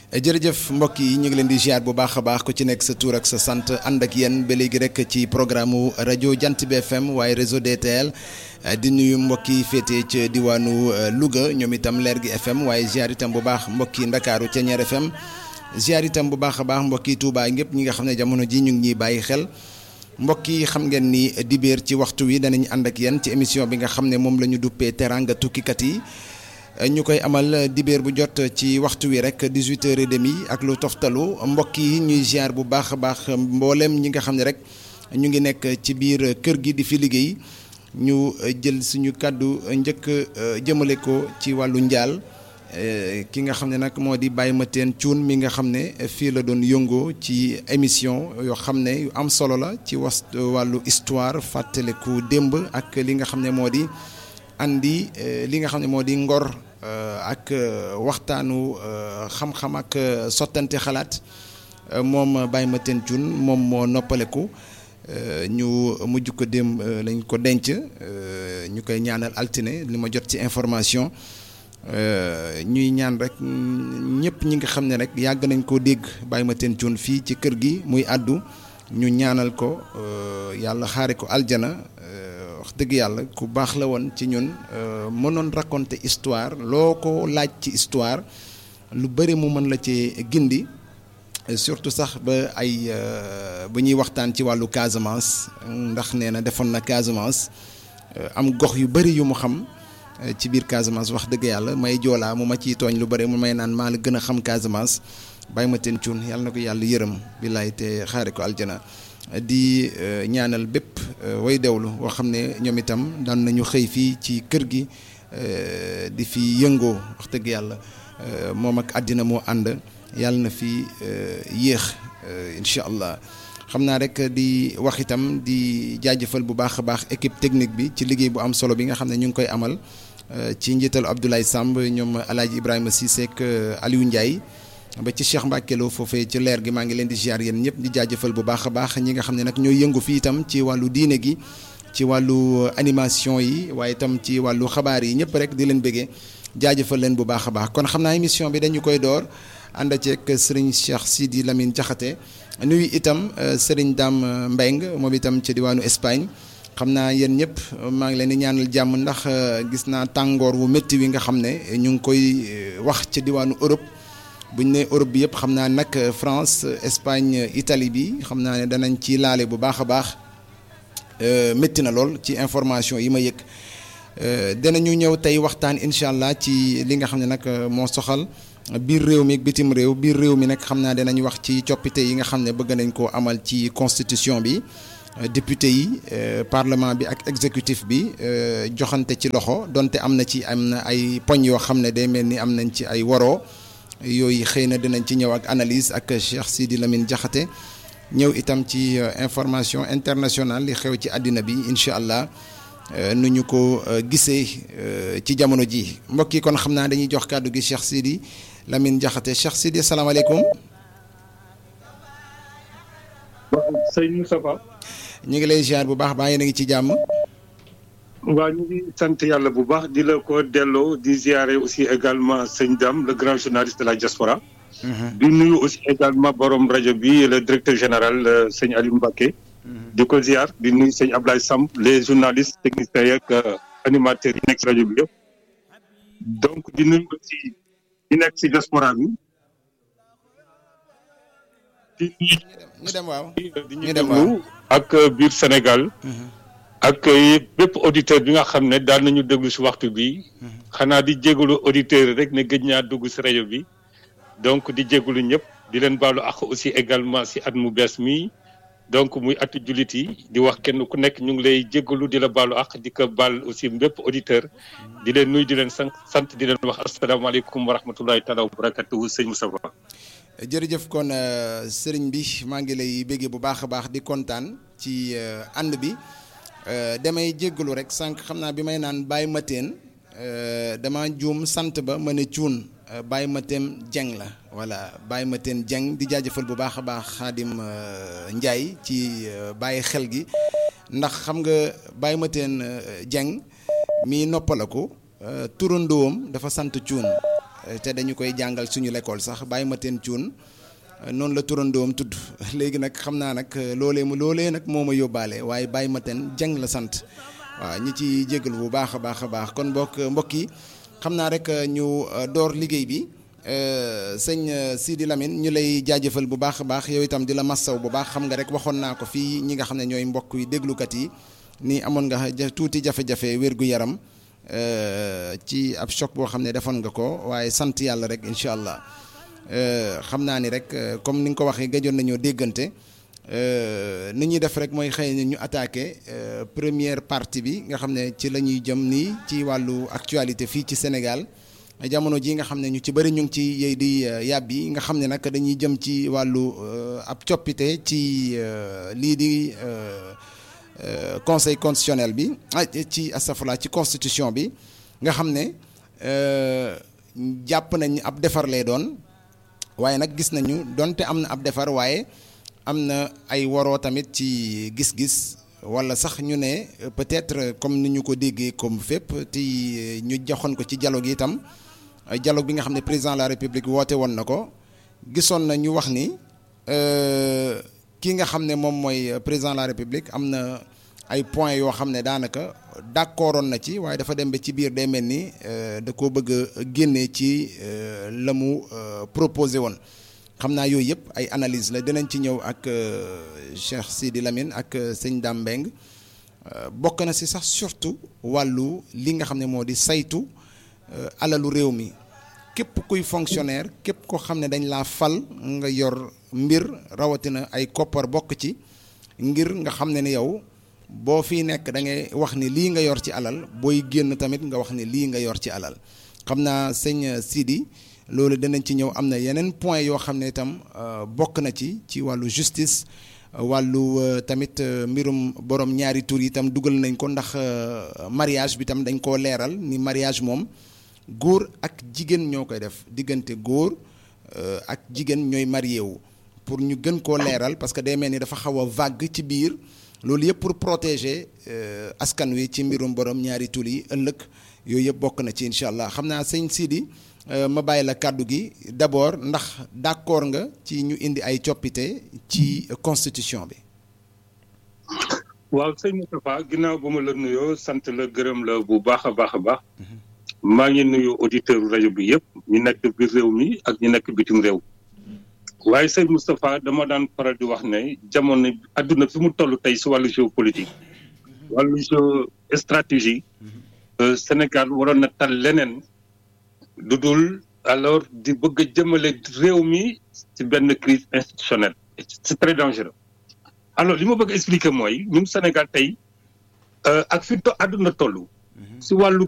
jërëjëf mbokk yi ñu ngi leen di ziar bu baax a baax ku ci nekk sa tur ak sa sant ànd ak yéen ba léegi rek ci programme mu rajo Jant bi FM waaye réseau DTL di nuyu mbokk yi féetee ca diwaanu Louga ñoom itam leer gi FM waaye ziar itam bu baax mbokk yi Ndakaaru ca Ñeer FM ziar itam bu baax a baax mbokk yi Touba ñëpp ñi nga xam ne jamono ji ñu ngi ñuy bàyyi xel. mbokk yi xam ngeen ni dibéer ci waxtu wi danañ ànd ak yéen ci émission bi nga xam ne moom la ñu duppee teranga tukkikat yi ñu koy amal dibéer bu jot ci waxtu wi rek 18h30 ak lu toftalu mbokk yi ñuy ziar bu baax a baax mboolem ñi nga xam ne rek ñu ngi nekk ci biir kër gi di fi liggéey ñu jël suñu kàddu njëkk jëmale ko ci wàllu njaal ki nga xam ne nag moo di Baye Mateen Cuun mi nga xam ne fii la doon yëngoo ci émission yoo xam ne yu am solo la ci was wàllu histoire fàttaliku démb ak li nga xam ne moo di andi li nga xam ne moo di ngor ak waxtaanu xam-xam ak sottante xalaat moom Baye Mateen Cuun moom moo noppaleku ñu mujj ko démb lañ ko denc ñu koy ñaanal altine li ma jot ci information ñuy ñaan rek ñëpp ñi nga xam ne rek yàgg nañ koo dégg Baye Mateen Cuun fii ci kër gi muy àddu ñu ñaanal ko yàlla xaare ko aljana wax dëgg yàlla ku baax la woon ci ñun mënoon raconter histoire loo ko laaj ci histoire lu bëri mu mën la ci gindi surtout sax ba ay ba ñuy waxtaan ci wàllu Casamance ndax nee na defoon na Casamance am gox yu bëri yu mu xam ci biir Casamance wax dëgg yàlla may joolaa mu ma ciy tooñ lu bëri mu may naan maa la gën a xam Casamance Baye Mateen Cuun yàlla na ko yàlla yërëm billaay te xaare ko aljana di ñaanal bépp way dewlu boo xam ne ñoom itam daan nañu xëy fii ci kër gi di fi yëngoo wax dëgg yàlla moom ak àddina moo ànd yàlla na fi yéex incha allah xam naa rek di wax itam di jaajëfal bu baax a baax équipe technique bi ci liggéey bu am solo bi nga xam ne ñu ngi koy amal ci njiitalu Abdoulaye Samb ñoom El Hadj Ibrahima Cissé ak Aliou Ndiaye ba ci Cheikh Mbacke Lo foofee ci leer gi maa ngi leen di ziar yéen ñëpp di jaajëfal bu baax a baax ñi nga xam ne nag ñooy yëngu fii itam ci wàllu diine gi ci wàllu animation yi waaye itam ci wàllu xabaar yi ñëpp rek di leen bëggee jaajëfal leen bu baax a baax kon xam naa émission bi dañu koy door ànd ceeg Serigne Cheikh Sidi Lamine Diakhaté nuyu itam Serigne Dame Mbeng moom itam ci diwaanu Espagne xam naa yéen ñëpp maa ngi leen di ñaanal jàmm ndax gis naa tàngoor wu métti wi nga xam ne ñu ngi koy wax ci diwaanu Europe bu ñu nee Europe bi yëpp xam naa nag France Espagne Italie bi xam naa ne danañ ci laale bu baax a baax métti na lool ci information yi ma yëg danañu ñëw tey waxtaan incha allah ci li nga xam ne nag moo soxal. biir réew mi ak bitim réew biir réew mi nag xam naa danañ wax ci coppite yi nga xam ne bëgg nañ koo amal ci constitution bi député yi parlement bi ak exécutif bi joxante ci loxo donte am na ci am na ay poñ yoo xam ne day mel ni am nañ ci ay waroo yooyu xëy na dinañ ci ñëw ak analyse ak Cheikh Sidi Lamine Diakhaté ñëw itam ci information internationale li xew ci àddina bi incha allah nu ñu ko gisee ci jamono ji mbokk yi kon xam naa dañuy jox kàddu gi Cheikh Sidi Lamine Diakhaté Cheikh Sidi asalaamaaleykum. sëñ Moustapha. ñu ngi lay ziar bu baax baa yéen a ngi ci jàmm. waa ñu ngi sant yàlla bu baax di la ko delloo di ziare aussi également sëñ Dame le grand journaliste de la diaspora. di nuyu aussi également borom rajo bi le directeur général sëñ Aliou Mbacké. di ko ziar di nuyu sëñ Ablaye Samb les journalistes techniciens yeeg animateurs yi nekk si rajo bi yëpp. donc di nuyu aussi ñi nekk si diaspora bi. di ñu dem waaw di ñu déglu ak biir Sénégal. ak bépp auditeur bi nga xam ne daan nañu déglu si waxtu bi xanaa di jégalu auditeurs rek ne gëj ñaa dugg si rajo bi. donc di jégalu ñëpp di leen baalu ak aussi également si at mu bees mi. donc muy atu jullit yi di wax kenn ku nekk ñu ngi lay jéggalu di la baalu ak di ko baal aussi bépp auditeur di leen nuy di leen sant sant di leen wax asalaamaaleykum wa rahmatullahi taala wa barakatuhu sëñ Moustapha jërëjëf kon sëriñ bi maa ngi lay béggee bu baax a baax di kontaan ci ànd bi damay jéggalu rek sànq xam naa bi may naan Baye Mateen dama juum sant ba ma ne cuun Baye Mateen Dieng la voilà Baye Mateen Dieng di jaajëfal bu baax a baax Xaadim Ndiaye ci bàyyi xel gi ndax xam nga Baye Mateen Dieng mi noppalaku turandoom dafa sant cuun te dañu koy jàngal suñu l'école sax bàyyi ma teen cuun noonu la turandoom tudd léegi nag xam naa nag loolee mu loolee nag moo ma yóbbaale waaye bàyyi ma teen jàng la sant waaw ñi ci jégal bu baax a baax a baax kon mbokk mbokk yi xam naa rek ñu door liggéey bi sëñ Sidi Lamine ñu lay jaajëfal bu baax a baax yow itam di la massaw bu baax xam nga rek waxoon naa ko fii ñi nga xam ne ñooy mbokk yi déglukat yi ni amoon nga tuuti jafe-jafe wér-gu-yaram ci ab choc boo xam ne defoon nga ko waaye sant yàlla rek incha allah xam naa ni rek comme ni nga ko waxee gëjoon nañoo déggante ni ñuy def rek mooy xëy na ñu attaqué première partie bi nga xam ne ci la ñuy jëm nii ci wàllu actualité fii ci Sénégal jamono ji nga xam ne ñu ci bëri ñu ngi ci yey di yàbbi nga xam ne nag dañuy jëm ci wàllu ab coppite ci lii di conseil constitutionnel bi ci astafurlah ci constitution bi nga xam ne jàpp nañ ab defar lay doon waaye nag gis nañu donte am na ab defar waaye am na ay waroo tamit ci gis-gis wala sax ñu ne peut-être comme ni ñu ko déggee comme fépp te ñu joxoon ko ci dialogue itam dialogue bi nga xam ne président de la république woote woon na ko gisoon na ñu wax ni ki nga xam ne moom mooy président de la république am na ay points yoo xam ne daanaka d'accordoon na ci waaye dafa dem ba ci biir day mel ni da koo bëgg a génnee ci la mu proposé woon xam naa yooyu yëpp ay analyse la dinañ ci ñëw ak Cheikh Sidi Lamine ak sëñ Dame Mbeng bokk na si sax surtout wàllu li nga xam ne moo di saytu alalu réew mi képp kuy fonctionnaire képp ko xam ne dañ laa fal nga yor mbir rawatina ay koppar bokk ci ngir nga xam ne ni yow boo fii nekk da ngay wax ni lii nga yor ci alal booy génn tamit nga wax ni lii nga yor ci alal xam naa sëñ Sidi loolu danañ ci ñëw am na yeneen point yoo xam ne itam bokk na ci ci wàllu justice wàllu tamit mbirum borom ñaari tur yi itam dugal nañ ko ndax mariage bi tam dañ koo leeral ni mariage moom góor ak jigéen ñoo koy def diggante góor ak jigéen ñooy marié wu pour ñu gën koo leeral parce que day mel ni dafa xaw a vague ci biir loolu yëpp pour protéger askan wi ci mbirum borom ñaari tur yi ëllëg yooyu yëpp bokk na ci incha allah xam naa sëñ Sidi ma bàyyi la kàddu gi d'abord ndax d'accord nga ci ñu indi ay coppite ci constitution bi. waaw sëñ Moustapha ginnaaw ba ma la nuyoo sant la gërëm la bu baax a baax a baax. maa ngi nuyu auditeur rajo bi yëpp ñu nekk biir réew mi ak ñu nekk bitim réew. waaye sëñ Moustapha dama daan faral di wax ne jamono adduna fi mu toll tey si wàllu géopolitique. wàllu géostratégie. Sénégal waroon na tal leneen. lu dul alors di bëgg a jëmale réew mi ci benn crise institutionnelle c'est très dangereux alors li ma bëgg expliquer mooy ñun Sénégal tey ak fi to àdduna toll si wàllu